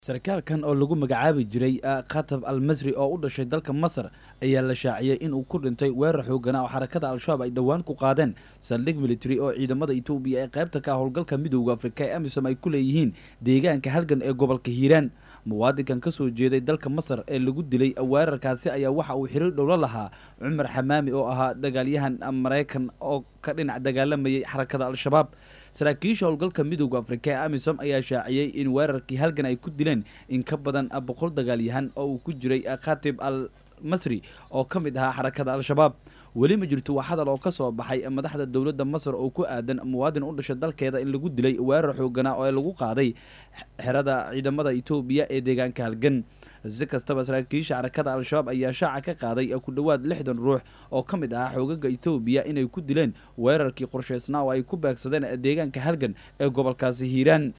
sarkaalkan oo lagu magacaabi jiray khatab al masri oo u dhashay dalka masar ayaa la shaaciyey inuu ku dhintay weerar xoogana oo xarakada al-shabaab ay dhowaan ku qaadeen saldhig military oo ciidamada etoobiya ee qaybta ka howlgalka midooda afrika ee amisom ay ku leeyihiin deegaanka halgan ee gobolka hiiraan muwaadinkan kasoo jeeday dalka masar ee lagu dilay weerarkaasi ayaa waxa uu xiriir dhowlo lahaa cumar xamaami oo ahaa dagaalyahan maraykan oo ka dhinac dagaalamayay xarakada al-shabaab saraakiisha howlgalka midooda afrika ee amisom ayaa shaaciyey in weerarkii halgan ay ku dileen in ka badan boqol dagaalyahan oo uu ku jiray khatib al masri oo ka mid ahaa xarakada al-shabaab weli ma jirto wax hadal oo ka soo baxay madaxda dowladda masar oo ku aadan muwaadin u dhashay dalkeeda in lagu dilay weerar xoogana oo lagu qaaday xerada ciidamada etoobiya ee deegaanka halgan si kastaba saraakiisha xarakada al-shabaab ayaa shaaca ka qaaday ku dhowaad lixdan ruux oo ka mid ahaa xoogaga etoobiya inay ku dileen weerarkii qorshaysnaa oo ay ku beegsadeen deegaanka halgan ee gobolkaasi hiiraan